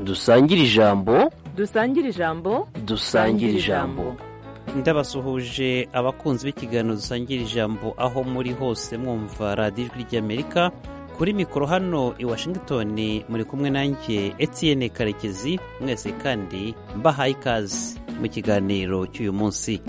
dusangire ijambo dusangire ijambo dusangire ijambo ndabasuhuje abakunzi b'ikiganiro dusangira ijambo aho muri hose mwumva radiyo ijwi ry'amerika kuri mikoro hano i washington muri kumwe nanjye etiyene karekezi mwese kandi mbahaye ikaze mu kiganiro cy'uyu munsi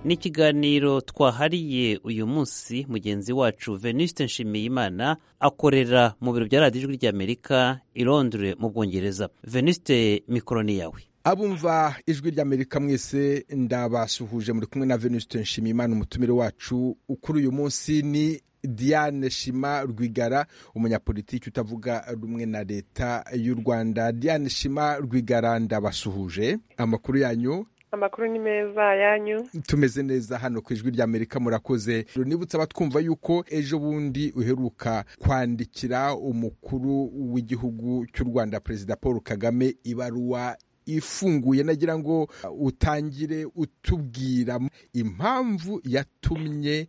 ni ikiganiro twahariye uyu munsi mugenzi wacu venuste nshimiyimana akorera mu biro bya radiyo ijwi ry'amerika i londres mu bwongereza venuste mikoro ni yawe abumva ijwi ry'amerika mwese ndabasuhuje muri kumwe na venuste nshimiyimana umutumire wacu ukuri uyu munsi ni diane shima rwigara umunyapolitiki utavuga rumwe na leta y'u rwanda diane shima rwigara ndabasuhuje amakuru yanyu amakuru ni meza yanyu tumeze neza hano ku ijwi ry'amerika murakoze nibutse abatwumva yuko ejo bundi uheruka kwandikira umukuru w'igihugu cy'u rwanda perezida paul kagame ibaruwa ifunguye nagira ngo utangire utubwira impamvu yatumye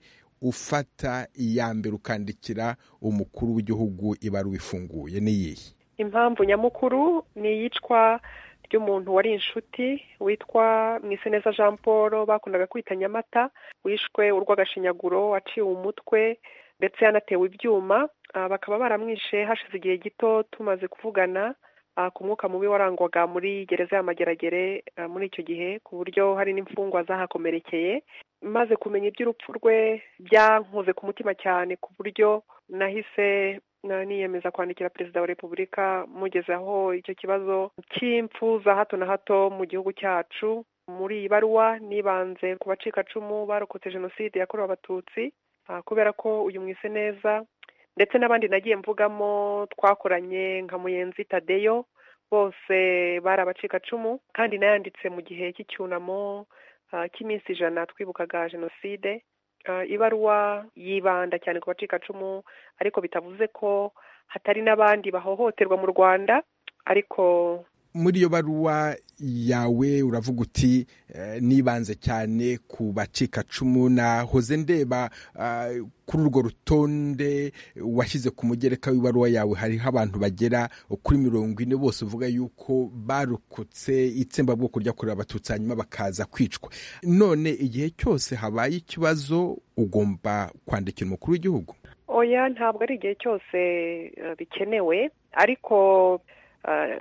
ufata iya mbere ukandikira umukuru w'igihugu ibaruwa ifunguye n'iyihe impamvu nyamukuru ni iyicwa ry'umuntu wari inshuti witwa mwiseneza jean paul bakundaga kwita nyamata wishwe urw'agashinyaguro waciwe umutwe ndetse yanatewe ibyuma bakaba baramwishe hashize igihe gito tumaze kuvugana ku mwuka mubi warangwaga muri gereza y'amageragere muri icyo gihe ku buryo hari n'imfungwa zahakomerekeye maze kumenya iby'urupfu rwe byankoze ku mutima cyane ku buryo nahise niyemeza kwandikira perezida wa repubulika mugezaho icyo kibazo cy'impfu za hato na hato mu gihugu cyacu muri iyi baruwa nibanze ku bacikacumu barokotse jenoside yakorewe abatutsi kubera ko uyu mwise neza ndetse n'abandi nagiye mvugamo twakoranye nka muyenzi tadeyo bose bari abacikacumu kandi nayanditse mu gihe cy'icyunamo cy'iminsi ijana twibukaga jenoside ibaruwa yibanda cyane ku bacikacumu ariko bitavuze ko hatari n'abandi bahohoterwa mu rwanda ariko muri iyo baruwa yawe uravuga uti nibanze cyane ku bacikacumu nahoze ndeba kuri urwo rutonde washyize ku mugereka w'ibaruwa yawe hariho abantu bagera kuri mirongo ine bose uvuga yuko barokotse itsembabwoko ryakorewe abatutsi hanyuma bakaza kwicwa none igihe cyose habaye ikibazo ugomba kwandikira umukuru w'igihugu oya ntabwo ari igihe cyose bikenewe ariko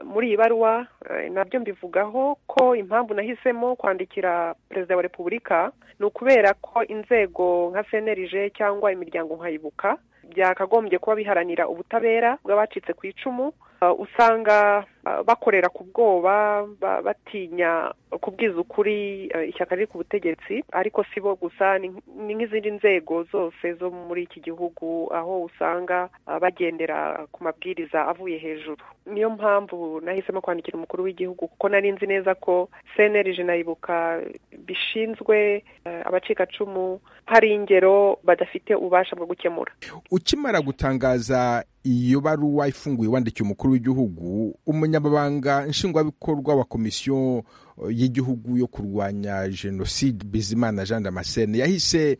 muri iyi baruwa nabyo mbivugaho ko impamvu nahisemo kwandikira perezida wa repubulika ni ukubera ko inzego nka senerije cyangwa imiryango nkayibuka byakagombye kuba biharanira ubutabera bw'abacitse ku icumu usanga bakorera ku bwoba batinya kubwiza ukuri ishyaka riri ku butegetsi ariko si bo gusa ni nk'izindi nzego zose zo muri iki gihugu aho usanga bagendera ku mabwiriza avuye hejuru niyo mpamvu nahisemo kwandikira umukuru w'igihugu kuko nari nzi neza ko senerije nayibuka bishinzwe abacikacumu hari ingero badafite ububasha bwo gukemura ukimara gutangaza iyo baruwa ifunguye wandikiye umukuru w'igihugu umunyamabanga nshingwabikorwa wa komisiyo y'igihugu yo kurwanya jenoside bizimana jean damascene yahise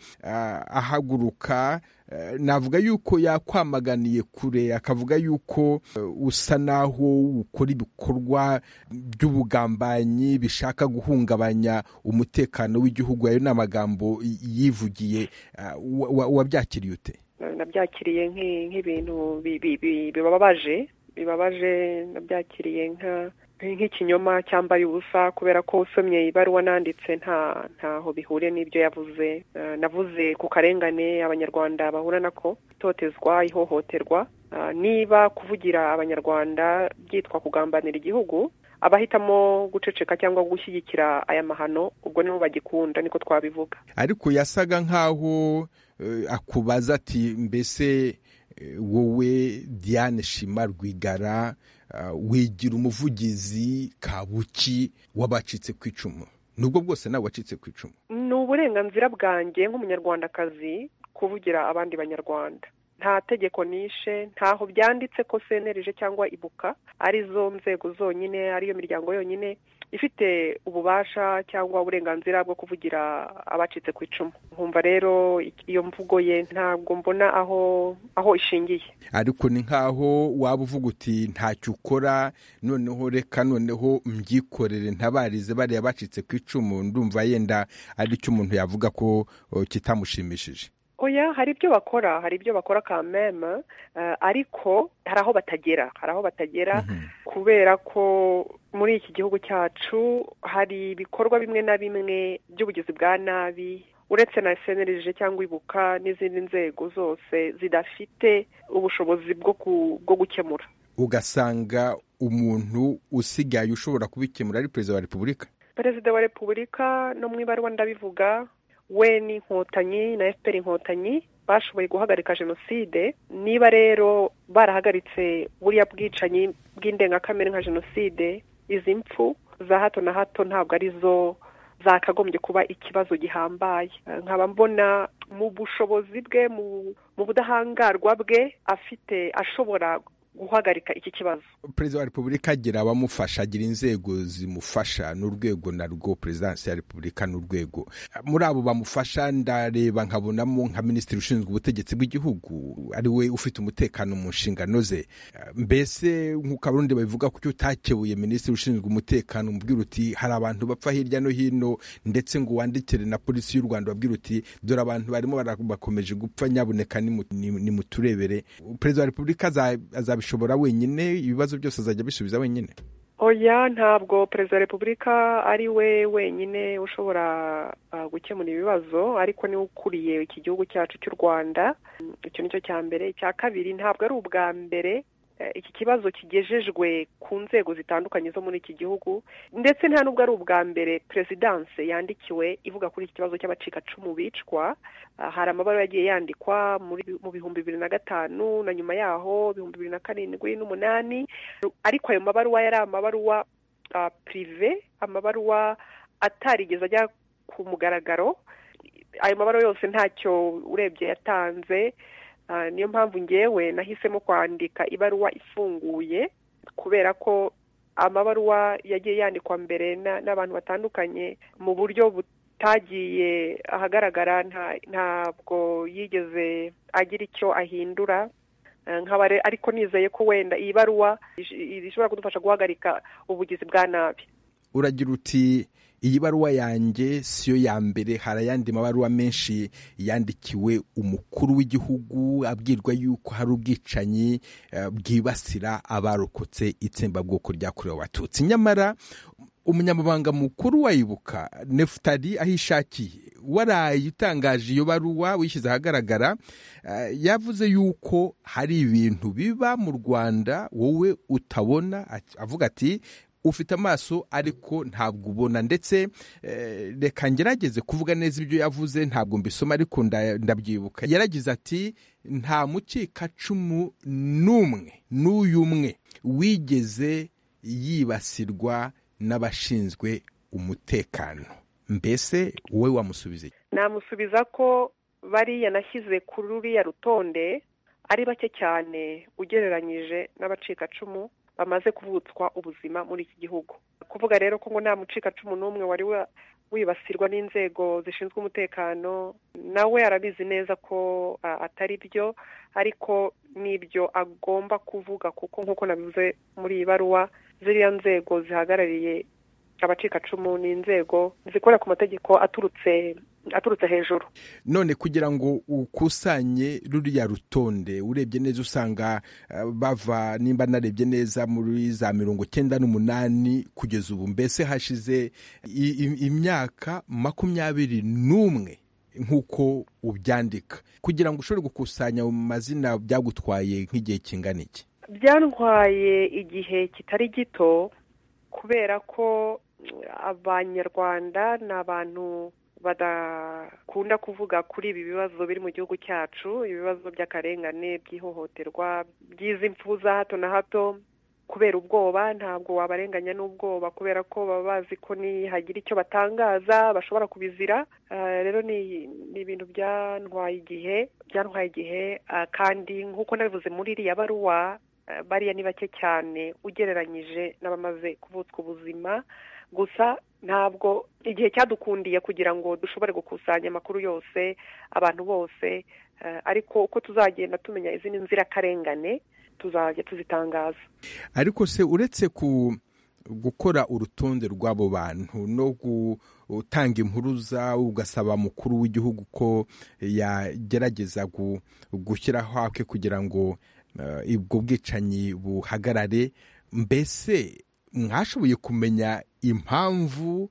ahaguruka navuga yuko yakwamaganiye kure akavuga yuko usa naho ukora ibikorwa by'ubugambanyi bishaka guhungabanya umutekano w'igihugu ayo ni amagambo yivugiye wabyakiriye ute nabyakiriye nk'ibintu bibabaje bibabaje nabyakiriye nk'ikinyoma cyambaye ubusa kubera ko usomye ibaruwa nanditse ntaho bihuriye n'ibyo yavuze navuze ku karengane abanyarwanda bahura nako itotezwa ihohoterwa niba kuvugira abanyarwanda byitwa kugambanira igihugu abahitamo guceceka cyangwa gushyigikira aya mahano ubwo nibo bagikunda niko twabivuga ariko yasaga nk'aho akubaza ati mbese wowe diane shima rwigara wigira umuvugizi kabuki w'abacitse ku icumu nubwo bwose nawe wacitse ku icumu ni uburenganzira bwanjye nk'umunyarwandakazi kuvugira abandi banyarwanda nta tegeko nishe ntaho byanditse ko senerije cyangwa ibuka ari zo nzego zonyine ariyo miryango yonyine ifite ububasha cyangwa uburenganzira bwo kuvugira abacitse ku icumu nkumva rero iyo mvugo ye ntabwo mbona aho aho ishingiye ariko ni nk'aho waba uvuga uti ntacyo ukora noneho reka noneho mbyikorere ntabarize bariya bacitse ku icumu ndumva yenda ari cyo umuntu yavuga ko uh, kitamushimishije oya hari ibyo bakora hari ibyo bakora kameme eh, ariko hari aho batagera hari aho batagera kubera ko muri iki gihugu cyacu hari ibikorwa bimwe na bimwe by'ubugizi bwa nabi uretse na senerije cyangwa ibuka n'izindi nzego zose zidafite ubushobozi bwo ku- bwo gukemura ugasanga umuntu usigaye ushobora kubikemura ari perezida wa repubulika perezida wa repubulika no mu ibaruwa ndabivuga we n'inkotanyi na fpr inkotanyi bashoboye guhagarika jenoside niba rero barahagaritse buriya bwicanyi bw'indengakamere nka jenoside izi mpfu za hato na hato ntabwo ari zo zakagombye kuba ikibazo gihambaye Eh, nkaba mbona mu bushobozi bwe mu mu budahangarwa bwe afite ashobora guhagarika iki kibazo perezida wa repubulika agira abamufasha agira inzego zimufasha n'urwego narwo perezidansi ya repubulika n'urwego muri abo bamufasha ndareba nkabonamo nka minisitiri ushinzwe ubutegetsi bw'igihugu ari we ufite umutekano mu nshingano ze mbese nk'uko abarundi babivuga kucyo utakebuye minisitiri ushinzwe umutekano umubwira uti hari abantu bapfa hirya no hino ndetse ngo wandikire na polisi y'u rwanda babwira uti dore abantu barimo bara- bakomeje gupfa nyaboneka nimu- nimu- nimuturebere perezida wa repubulika aza- azabishobora wenyine ibibazo byose azajya abisubiza wenyine oya ntabwo perezida wa repubulika ari we wenyine ushobora ah, gukemura ibibazo ariko niwe ukuriye iki gihugu cyacu cy'u rwanda Mm, icyo ni cyo cya mbere icya kabiri ntabwo ari ubwa mbere eh, iki kibazo kigejejwe ku nzego zitandukanye zo muri iki gihugu ndetse nta nubwo ari ubwa mbere perezidanse yandikiwe ivuga kuri iki kibazo cy'abacikacumu bicwa Ah, hari amabara yagiye yandikwa muri mu bihumbi bibiri na gatanu na nyuma yaho ibihumbi bibiri na karindwi n'umunani ariko ayo mabaruwa yari amabaruwa ah, pirive amabaruwa atarigeze ajya ku mugaragaro ayo mabaruwa yose ntacyo urebye yatanze ah, niyo mpamvu ngewe nahisemo kwandika ibaruwa ifunguye kubera ko amabaruwa yagiye yandikwa mbere na- n'abantu batandukanye mu buryo butagiye ahagaragara nta- ntabwo yigeze agira icyo ahindura Eh, nkaba re- ariko nizeye ko wenda iyi baruwa ish- ishobora kudufasha guhagarika ubugizi bwa nabi uragira uti iyi baruwa yanjye siyo ya mbere hari ayandi mabaruwa menshi yandikiwe umukuru w'igihugu abwirwa yuko hari ubwicanyi eh, bwibasira abarokotse itsembabwoko ryakorewe abatutsi nyamara umunyamabanga mukuru wayibuka nefutari aho ishakiye waraye utangaje iyo baruwa wishyize ahagaragara eh, yavuze yuko hari ibintu biba mu rwanda wowe utabona Ati- avuga ati ufite amaso ariko ntabwo ubona ndetse eh, reka ngerageze kuvuga neza ibyo yavuze ntabwo mbisoma ariko nda- ndabyibuka yaragize ati nta mukikacumu n'umwe n'uyu umwe wigeze yibasirwa n'abashinzwe umutekano mbese wowe wamusubiza iki? namusubiza ko bariya nashyize kuri ruriya rutonde ari bake cyane ugereranyije n'abacikacumu bamaze kuvutswa ubuzima muri iki gihugu kuvuga rero ko ngo nta mucikacumu n'umwe wari wa- wibasirwa n'inzego zishinzwe umutekano nawe arabizi neza ko a- atari byo ariko n'ibyo agomba kuvuga kuko nk'uko nabivuze muri iyi baruwa ziriya nzego zihagarariye abacikacumu ni inzego zikorera ku mategeko aturutse aturutse hejuru none kugira ngo ukusanye ruriya rutonde urebye neza usanga eh, bava nimba narebye neza muri za mirongo cyenda n'umunani kugeza ubu mbese hashize i- i- imyaka makumyabiri n'umwe nk'uko ubyandika kugira ngo ushobore gukusanya ayo mazina byagutwaye nk'igihe kingana iki byantwaye igihe kitari gito kubera ko mm, abanyarwanda ni abantu badakunda kuvuga kuri ibi bibazo biri mu gihugu cyacu ibibazo by'akarengane by'ihohoterwa by'izi mpfu za hato na hato kubera ubwoba ntabwo wabarenganya n'ubwoba kubera ko baba bazi ko nihagira icyo batangaza bashobora kubizira Ah, rero ni ni ibintu byantwaye igihe byantwaye igihe ah, kandi nk'uko nabivuze muri iriya baruwa ah, bariya ni bake cyane ugereranyije n'abamaze kuvutswa ubuzima gusa ntabwo igihe cyadukundiye kugira ngo dushobore gukusanya amakuru yose abantu bose eh, ariko uko tuzagenda tumenya izindi nzirakarengane tuzajya tuzitangaza ariko se uretse ku gukora urutonde rw'abo bantu no gutanga impuruza ugasaba mukuru w'igihugu ko yagerageza gu- gushyiraho akwe kugira ngo eh, ubwo bwicanyi buhagarare mbese mwashoboye kumenya impamvu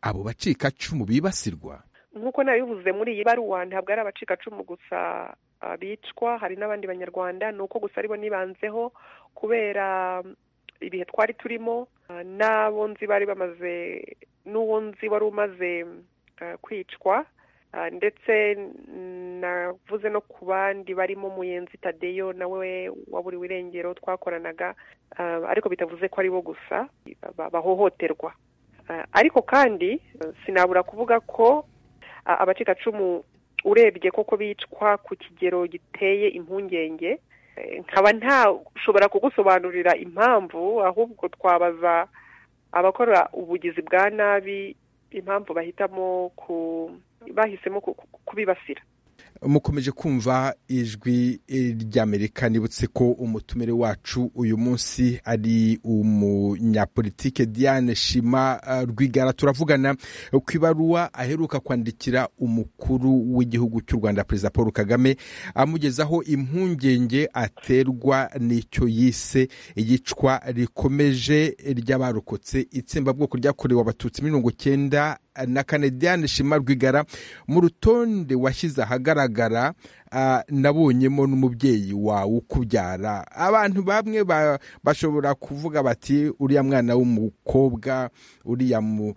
abo bacikacumu bibasirwa nk'uko nabivuze muri iyi baruwa ntabwo ari abacikacumu gusa ah, bicwa hari n'abandi banyarwanda ni uko gusa aribo nibanzeho kubera mm, ibihe twari turimo ah, n'abo nzi bari bamaze n'uwo nzi wari umaze mm, ah, kwicwa ah, ndetse mm, navuze no ku bandi barimo muyenzi tadeyo nawe waburiwe irengero twakoranaga ah, ariko bitavuze ko ari bo gusa ba- bahohoterwa Ah, ariko kandi eh, sinabura kuvuga ko a- abacikacumu urebye koko bicwa ku kigero giteye impungenge Eh, nkaba ntashobora kugusobanurira impamvu ahubwo twabaza abakora ubugizi bwa nabi impamvu bahitamo ku bahisemo ku- ku- kubibasira mukomeje kumva ijwi ry'amerika nibutse ko umutumire wacu uyu munsi ari umunyapolitike diane shima eh, rwigara turavugana ku ibaruwa aheruka kwandikira umukuru w'igihugu cy'u rwanda perezida paul kagame amugezaho impungenge aterwa n'icyo yise iyicwa rikomeje ry'abarokotse itsembabwoko ryakorewe abatutsi mirongo cyenda na kane diane shima rwigara mu rutonde washyize ahagaragara ah, nabonyemo n'umubyeyi wawe ukubyara abantu bamwe ba- bashobora kuvuga bati uriya mwana w'umukobwa uriya mu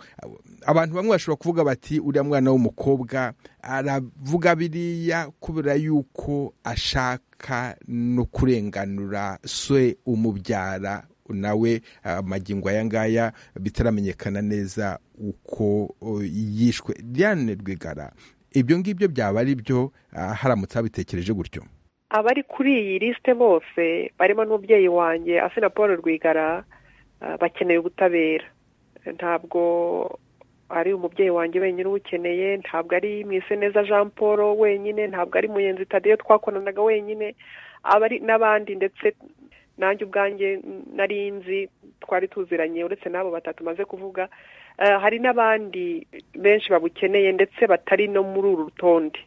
abantu bamwe bashobora kuvuga bati uriya mwana w'umukobwa aravuga biriya kubera yuko ashaka no kurenganura se umubyara nawe amagingo aya ngaya bitaramenyekana neza uko o, yishwe diane rwigara ibyo ngibyo byaba ari byo ah, haramutse habitekereje gutyo abari kuri iyi lisite bose barimo n'umubyeyi wanjye asena paul rwigara ah, bakeneye ubutabera ntabwo ari umubyeyi wanjye wenyine uwukeneye ntabwo ari mwiseneza jean paul wenyine ntabwo ari muyenzi tadeyo twakoranaga wenyine abari n'abandi ndetse nanjye ubwanjye nari nzi twari tuziranye uretse n'abo batatu maze kuvuga Ah, hari n'abandi benshi babukeneye ndetse batari no muri uru rutonde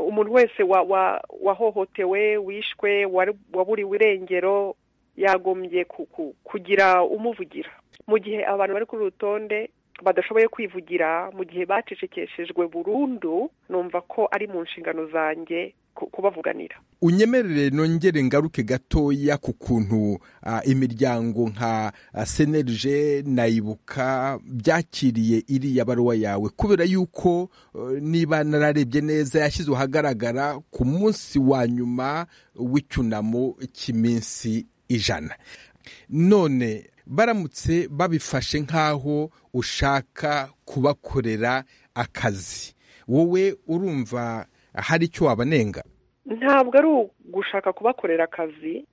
umuntu wese wa- wa- wahohotewe wishwe wari- waburiwe irengero yagombye ku- ku- kugira umuvugira mu gihe abantu bari kuri uru rutonde badashoboye kwivugira mu gihe bacecekeshejwe burundu numva ko ari mu nshingano zanjye ku- kubavuganira unyemerere nongere ngaruke gatoya ku kuntu ah, imiryango nka ah, senerije nayibuka byakiriye iriya baruwa yawe kubera yuko eh, niba nararebye neza yashyizwe ahagaragara ku munsi wa nyuma w'icyunamo cy'iminsi ijana none baramutse babifashe nk'aho ushaka kubakorera akazi wowe urumva hari icyo wabanenga ntabwo ari ugushaka kubakorera akazi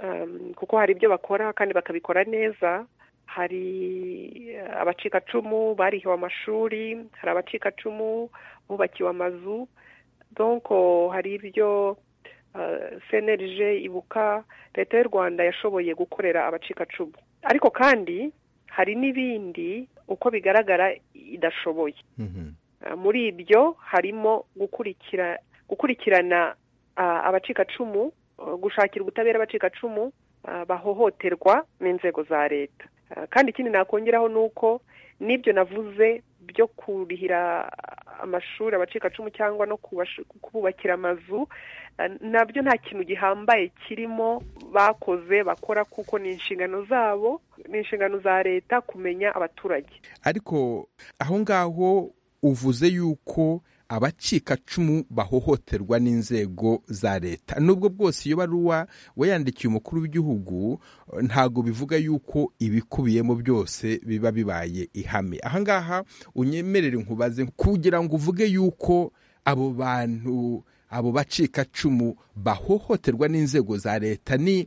um, kuko hari ibyo bakora kandi bakabikora neza hari eh, abacikacumu barihiwe amashuri hari abacikacumu bubakiwe amazu donc oh, hari ibyo cnlg ibuka leta y'u rwanda yashoboye gukorera abacikacumu ariko kandi hari n'ibindi uko bigaragara idashoboye Mhm. muri ibyo harimo gukurikira gukurikirana ah, abacikacumu ah, gushakira ubutabera abacikacumu ah, bahohoterwa n'inzego za leta Ah, kandi ikindi nakongeraho ni uko n'ibyo navuze byo kurihira amashuri abacikacumu cyangwa no kubashu- kububakira amazu ah, nabyo nta kintu gihambaye kirimo bakoze bakora kuko ni inshingano zabo ni inshingano za leta kumenya abaturage ariko aho ngaho uvuze yuko abacikacumu bahohoterwa n'inzego za leta nubwo bwose iyo baruwa wayandikiye umukuru w'igihugu ntabwo bivuga yuko ibikubiyemo byose biba bibaye ihame ahangaha unyemerere nkubaze kugira ngo uvuge yuko abo bantu abo bacikacumu bahohoterwa n'inzego za leta ni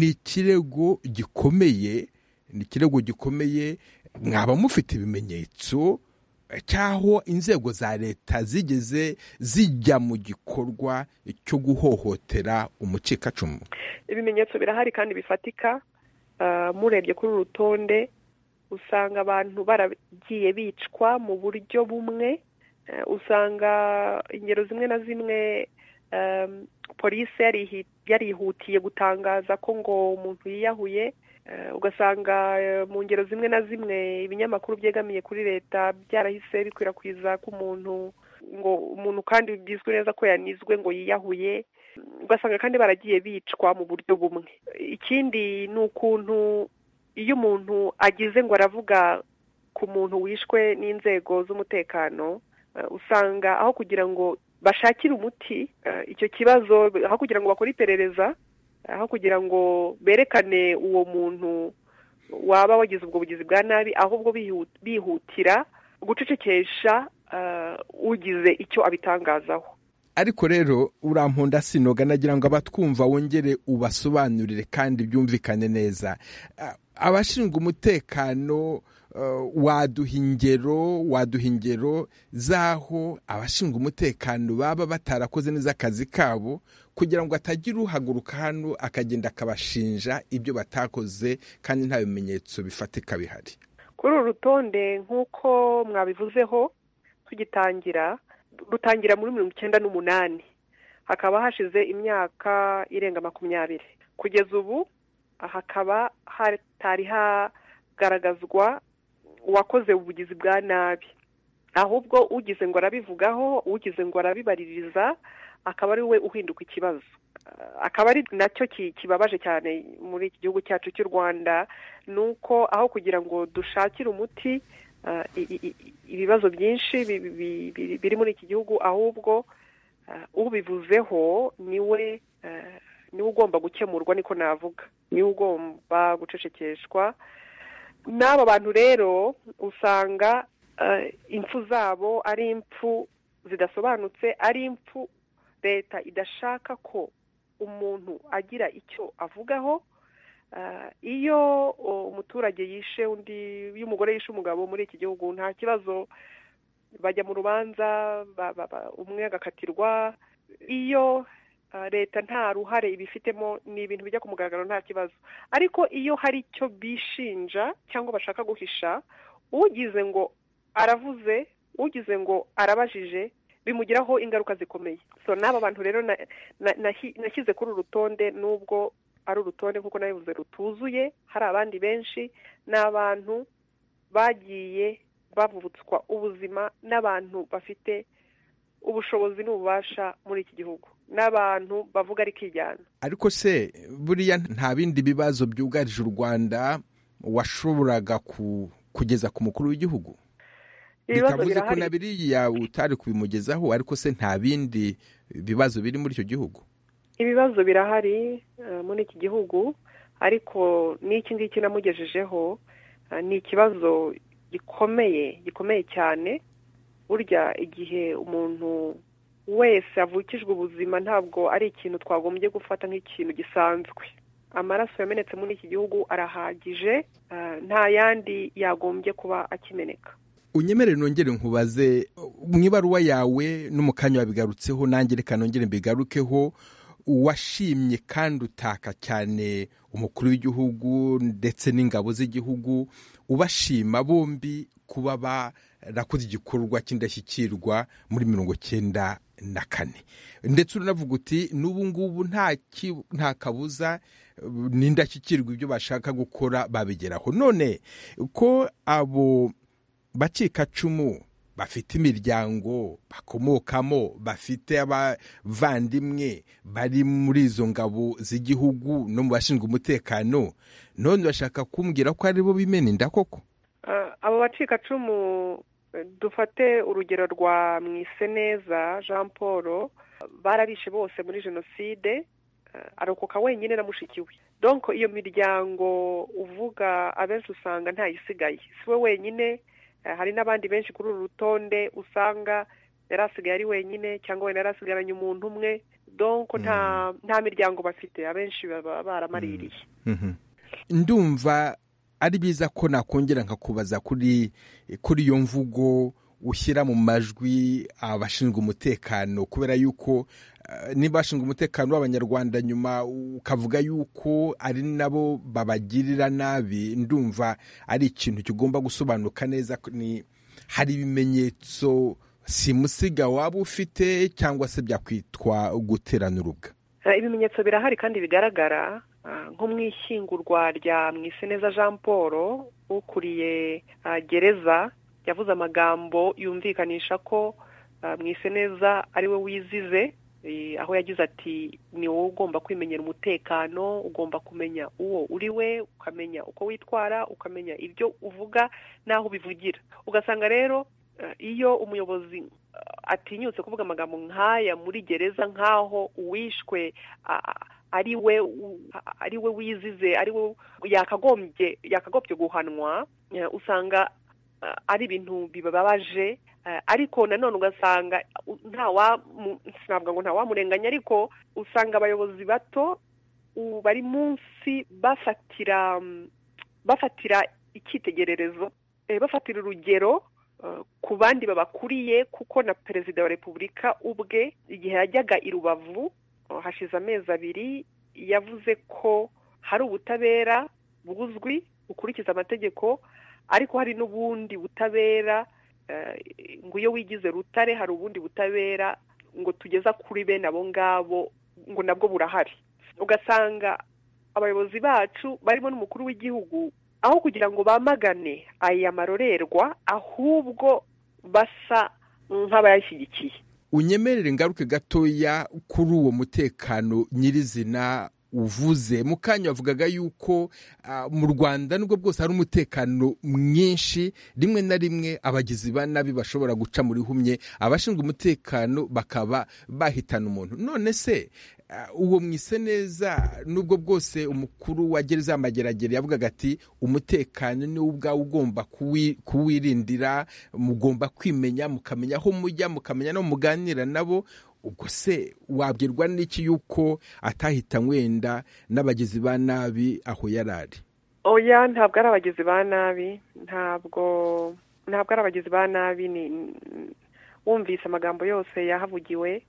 ikirego gikomeye ni ikirego gikomeye mwaba mufite ibimenyetso cy'aho inzego za leta zigeze zijya mu gikorwa cyo guhohotera umucikacumu ibimenyetso birahari kandi bifatika murebye kuri uru rutonde usanga abantu baragiye bicwa mu buryo bumwe usanga ingero zimwe na zimwe polisi yarihutiye gutangaza ko ngo umuntu yiyahuye ugasanga mu ngero zimwe na zimwe ibinyamakuru byegamiye kuri leta byarahise bikwirakwiza ko umuntu ngo umuntu kandi bizwi neza ko yanizwe ngo yiyahuye ugasanga kandi baragiye bicwa mu buryo bumwe ikindi ni ukuntu iyo umuntu agize ngo aravuga ku muntu wishwe n'inzego z'umutekano usanga aho kugira ngo bashakire umuti icyo kibazo aho kugira ngo bakore iperereza aho kugira ngo berekane uwo muntu waba wagize ubwo bugizi bwa nabi ahubwo bihutira gucecekesha ugize icyo abitangazaho ariko rero urampunda sinoga nagira ngo abatwumva wongere ubasobanurire kandi byumvikane neza abashinzwe umutekano waduha ingero waduha ingero z'aho abashinzwe umutekano baba batarakoze neza akazi kabo kugira ngo atagira uhaguruka hano akagenda akabashinja ibyo batakoze kandi nta bimenyetso bifatika bihari kuri uru rutonde nk'uko mwabivuzeho tugitangira rutangira muri mirongo icyenda n'umunani hakaba hashize imyaka irenga makumyabiri kugeza ubu hakaba hatari hagaragazwa uwakoze ubugizi bwa nabi ahubwo ugize ngo arabivugaho ugize ngo arabibaririza akaba ari we uhinduka ikibazo akaba ari nacyo kibabaje cyane muri iki gihugu cyacu cy'u rwanda ni uko aho kugira ngo dushakire umuti ibibazo byinshi biri muri iki gihugu ahubwo ubivuzeho niwe niwe ugomba gukemurwa niko navuga niwe ugomba gucecekeshwa n'aba bantu rero usanga impfu zabo ari impfu zidasobanutse ari impfu leta idashaka ko umuntu agira icyo avugaho iyo umuturage yishe undi iyo umugore yishe umugabo muri iki gihugu nta kibazo bajya mu rubanza umwe agakatirwa iyo leta nta ruhare ibifitemo ni ibintu bijya ku mugaragaro nta kibazo ariko iyo hari icyo bishinja cyangwa bashaka guhisha ugize ngo aravuze ugize ngo arabajije bimugiraho ingaruka zikomeye so n'aba bantu rero nashyize kuri uru rutonde n'ubwo ari urutonde nk'uko nabivuze rutuzuye hari abandi benshi ni abantu bagiye bavutswa ubuzima n'abantu bafite ubushobozi n'ububasha muri iki gihugu n'abantu bavuga ari kijyana ariko se buriya nta bindi bibazo byugarije u rwanda washoboraga kugeza ku mukuru w'igihugu bitavuze ko na biriya utari kubimugezaho ariko se nta bindi bibazo biri muri icyo gihugu ibibazo birahari muri iki gihugu ariko n'iki ngiki namugejejeho ni ikibazo gikomeye gikomeye cyane burya igihe umuntu wese avukijwe ubuzima ntabwo ari ikintu twagombye gufata nk'ikintu gisanzwe amaraso yamenetse muri iki gihugu arahagije nta yandi yagombye kuba akimeneka unyemere nongere nkubaze mu ibaruwa yawe no mu kanya wabigarutseho nange reka nongere mbigarukeho washimye kandi utaka cyane umukuru w'igihugu ndetse n'ingabo z'igihugu ubashima bombi kuba barakoze igikorwa cy'indashyikirwa muri mirongo cyenda na kane ndetse uranavuga uti n'ubu ngubu nta kabuza n'indashyikirwa ibyo bashaka gukora babigeraho none ko abo bacikacumu bafite imiryango bakomokamo bafite abavandimwe bari muri izo ngabo z'igihugu no mu bashinzwe umutekano none bashaka kumbwira ko aribo bimena inda koko abo bacikacumu dufate urugero rwa mwiseneza jean paul barabishe bose muri jenoside arokoka wenyine na mushiki we donko iyo miryango uvuga abenshi usanga ntayisigaye si we wenyine hari n'abandi benshi kuri uru rutonde usanga yari asigaye ari wenyine cyangwa wenda yari asigaranye umuntu umwe donko nta miryango bafite abenshi baba baramaririye ndumva ari byiza ko nakongera nkakubaza kuri kuri iyo mvugo ushyira mu majwi abashinzwe umutekano kubera yuko niba bashinzwe umutekano w'abanyarwanda nyuma ukavuga yuko ari nabo babagirira nabi ndumva ari ikintu kigomba gusobanuka neza ni hari ibimenyetso simusiga waba ufite cyangwa se byakwitwa guterana urubwa ibimenyetso birahari kandi bigaragara nko mu ishyingurwa rya mwiseneza jean paul ukuriye gereza yavuze amagambo yumvikanisha ko mwiseneza ari we wizize aho yagize ati ni wowe ugomba kwimenyera umutekano ugomba kumenya uwo uri we ukamenya uko witwara ukamenya ibyo uvuga n'aho ubivugira ugasanga rero iyo umuyobozi atinyutse kuvuga amagambo nk'aya muri gereza nk'aho uwishwe ari we ari we wizize ari we yakagombye yakagombye guhanwa usanga ari ibintu bibabaje ariko nanone ugasanga sinavuga ngo ntawamurenganya ariko usanga abayobozi bato bari munsi bafatira bafatira icyitegererezo bafatira urugero ku bandi babakuriye kuko na perezida wa repubulika ubwe igihe yajyaga i rubavu hashize amezi abiri yavuze ko hari ubutabera buzwi bukurikiza amategeko ariko hari n'ubundi butabera ngo iyo wigize rutare hari ubundi butabera ngo tugeza kuri bene abo ngabo ngo nabwo burahari ugasanga abayobozi bacu barimo n'umukuru w'igihugu aho kugira ngo bamagane aya marorerwa ahubwo basa nk'abayashyigikiye unyemerere ingaruke gatoya kuri uwo mutekano nyirizina uvuze mu kanya wavugaga yuko mu rwanda nubwo bwose hari umutekano mwinshi rimwe na rimwe abagizi ba nabi bashobora guca muri humye abashinzwe umutekano bakaba bahitana umuntu none se uwo mwise neza nubwo bwose umukuru wa gereza y'amageragere yavugaga ati umutekano ni wo ubwawe ugomba kuwirindira mugomba kwimenya mukamenya aho mujya mukamenya no muganira nabo ubwo se wabwirwa n'iki yuko atahita wenda n'abagizi ba nabi aho yari ari oya ntabwo ari abagizi ba nabi ntabwo ntabwo ari abagizi ba nabi ni wumvise amagambo yose yahavugiwe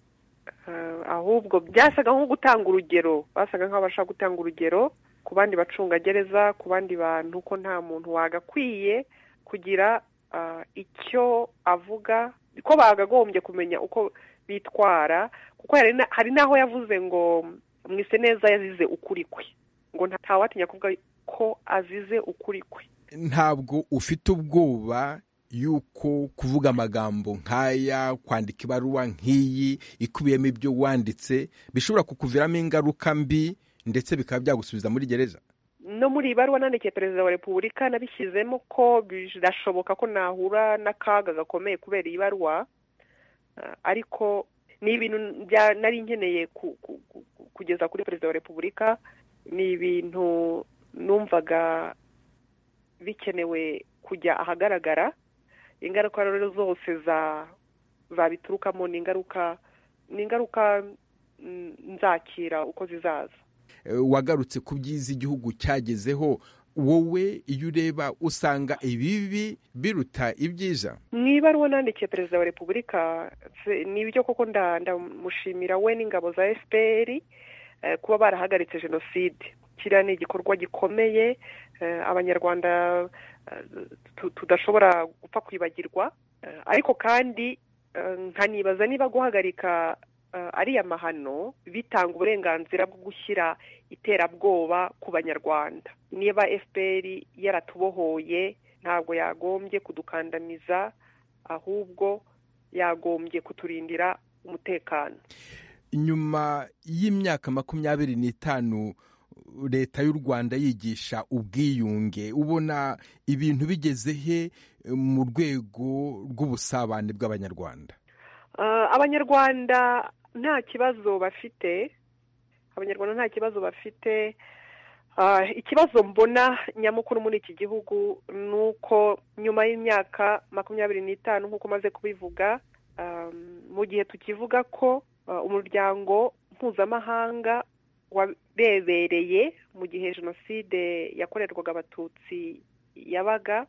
ahubwo byasaga nko gutanga urugero basaga nk'aho bashaka gutanga urugero ku bandi bacungagereza ku bandi bantu ko nta muntu wagakwiye kugira icyo avuga ko bagagombye kumenya uko bitwara kuko hari n'aho yavuze ngo mwise neza yazize ukuri kwe ngo ntawatinya kuvuga ko azize ukuri kwe ntabwo ufite ubwoba yuko kuvuga amagambo nk'aya kwandika ibaruwa nk'iyi ikubiyemo ibyo wanditse bishobora kukuviramo ingaruka mbi ndetse bikaba byagusubiza muri gereza no muri iyi baruwa nandikiye perezida wa repubulika nabishyizemo ko birashoboka ko nahura n'akaga gakomeye kubera iyi baruwa ariko ni ibintu nari nkeneye kugeza kuri perezida wa repubulika ni ibintu numvaga bikenewe kujya ahagaragara ingaruka rero zose zabiturukamo ni ingaruka ni ingaruka nzakira uko zizaza wagarutse ku byiza igihugu cyagezeho wowe iyo ureba usanga ibibi biruta ibyiza niba ariwo nandikiye perezida wa repubulika ni ibyo koko ndamushimira we n'ingabo za efuperi kuba barahagaritse jenoside kiriya ni igikorwa gikomeye abanyarwanda tudashobora gupfa kwibagirwa ariko kandi nkanibaza niba guhagarika ariya mahano bitanga uburenganzira bwo gushyira iterabwoba ku banyarwanda niba fpr yaratubohoye ntabwo yagombye kudukandamiza ahubwo yagombye kuturindira umutekano nyuma y'imyaka makumyabiri n'itanu leta y'u rwanda yigisha ubwiyunge ubona ibintu bigeze he mu rwego rw'ubusabane bw'abanyarwanda abanyarwanda nta kibazo bafite abanyarwanda nta kibazo bafite ikibazo mbona nyamukuru muri iki gihugu ni uko nyuma y'imyaka makumyabiri n'itanu nk'uko umaze kubivuga mu gihe tukivuga ko umuryango mpuzamahanga wabebereye mu gihe jenoside yakorerwaga abatutsi yabaga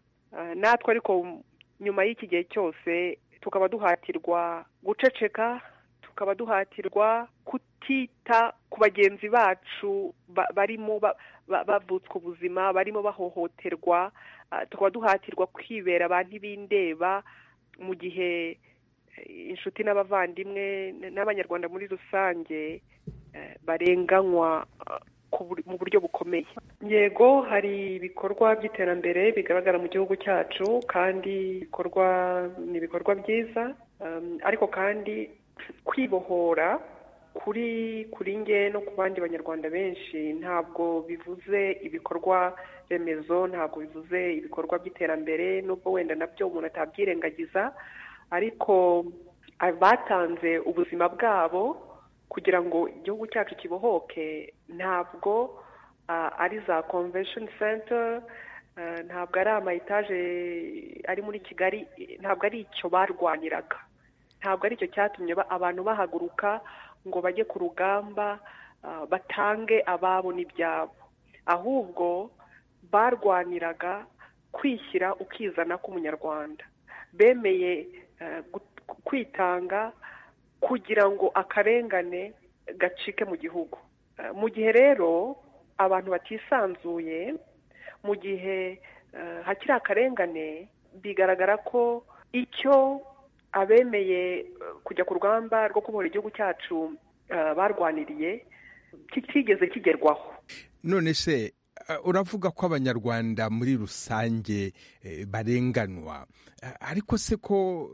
natwe ariko nyuma y'iki gihe cyose tukaba duhatirwa guceceka tukaba duhatirwa kutita ku bagenzi bacu barimo bavutswa ubuzima barimo bahohoterwa tukaba duhatirwa kwibera abantu b'indeba mu gihe inshuti n'abavandimwe n'abanyarwanda muri rusange barenganywa mu buryo bukomeye yego hari ibikorwa by'iterambere bigaragara mu gihugu cyacu kandi ibikorwa ni ibikorwa byiza ariko kandi kwibohora kuri kuri nge no ku bandi banyarwanda benshi ntabwo bivuze ibikorwa remezo ntabwo bivuze ibikorwa by'iterambere n'ubwo wenda nabyo umuntu atabyirengagiza ariko batanze ubuzima bwabo kugira ngo igihugu cyacu kibohoke ntabwo ari za convention center ntabwo ari ama etaje ari muri kigali ntabwo ari icyo barwaniraga ntabwo ari cyo cyatumye abantu bahaguruka ngo bajye ku rugamba batange ababo n'ibyabo ahubwo barwaniraga kwishyira ukizana k'umunyarwanda bemeye kwitanga kugira ngo akarengane gacike mu gihugu mu gihe rero abantu batisanzuye mu gihe hakiri akarengane bigaragara ko icyo abemeye kujya ku rugamba rwo kubohora igihugu cyacu barwaniriye kitigeze kigerwaho none se uravuga ko abanyarwanda muri rusange barenganwa ariko se ko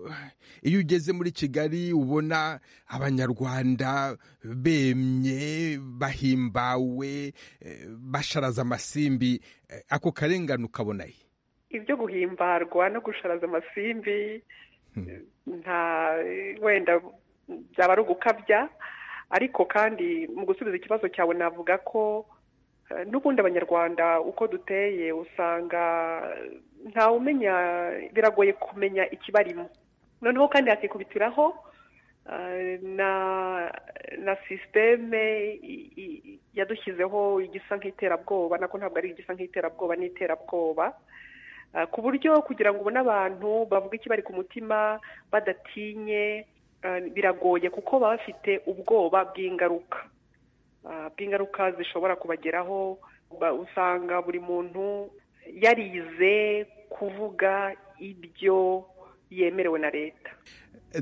iyo ugeze muri kigali ubona abanyarwanda bemye bahimbawe basharaza amasimbi ako karengane ukabonaye ibyo guhimbarwa no gusharaza amasimbi nta wenda byaba ari ugukabya ariko kandi mu gusubiza ikibazo cyawe navuga ko n'ubundi abanyarwanda uko duteye usanga ntawe umenya biragoye kumenya ikibarimo noneho kandi hakikubitiraho na sisiteme yadushyizeho igisa nk'iterabwoba nako ntabwo ari igisa nk'iterabwoba n'iterabwoba ku buryo kugira ngo ubone abantu bavuga ikibari ku mutima badatinye biragoye kuko baba bafite ubwoba bw'ingaruka bw'ingaruka zishobora kubageraho usanga buri muntu yarize kuvuga ibyo yemerewe na leta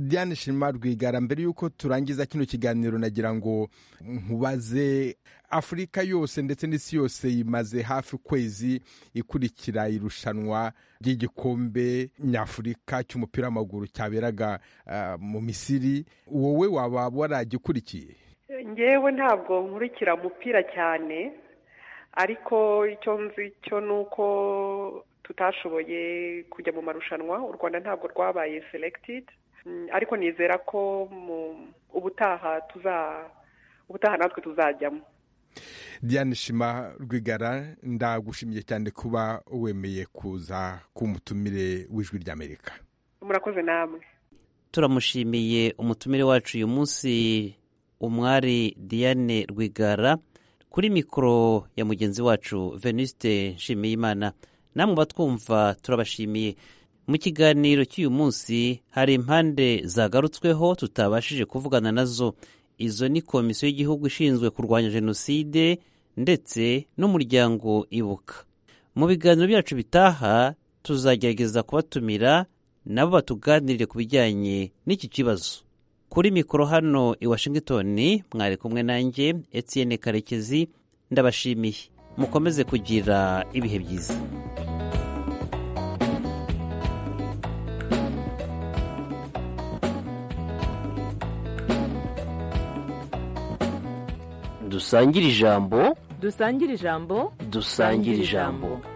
diane shima rwigara mbere y'uko turangiza kino kiganiro nagira ngo nkubaze afurika yose ndetse n'isi yose imaze hafi ukwezi ikurikira irushanwa ry'igikombe nyafurika cy'umupira w'amaguru cyaberaga mu misiri wowe waba waragikurikiye ngewe ntabwo nkurikira umupira cyane ariko icyo nzi cyo ni uko tutashoboye kujya mu marushanwa u rwanda ntabwo rwabaye selected ariko nizera ko ubutaha tuza ubutaha natwe tuzajyamo diane shima rwigara ndagushimiye cyane kuba wemeye kuza ku mutumire w'ijwi ry'amerika murakoze namwe turamushimiye umutumire wacu uyu munsi umwari diane rwigara kuri mikoro ya mugenzi wacu venuste nshimiyimana namwe batwumva turabashimiye mu kiganiro cy'uyu munsi hari impande zagarutsweho tutabashije kuvugana nazo izo ni komisiyo y'igihugu ishinzwe kurwanya jenoside ndetse n'umuryango ibuka mu biganiro byacu bitaha tuzagerageza kubatumira nabo batuganirire ku bijyanye n'iki kibazo kuri mikoro hano i washington mwari kumwe nanjye Etienne karekezi ndabashimiye mukomeze kugira ibihe byiza dusangire ijambo dusangire ijambo dusangire ijambo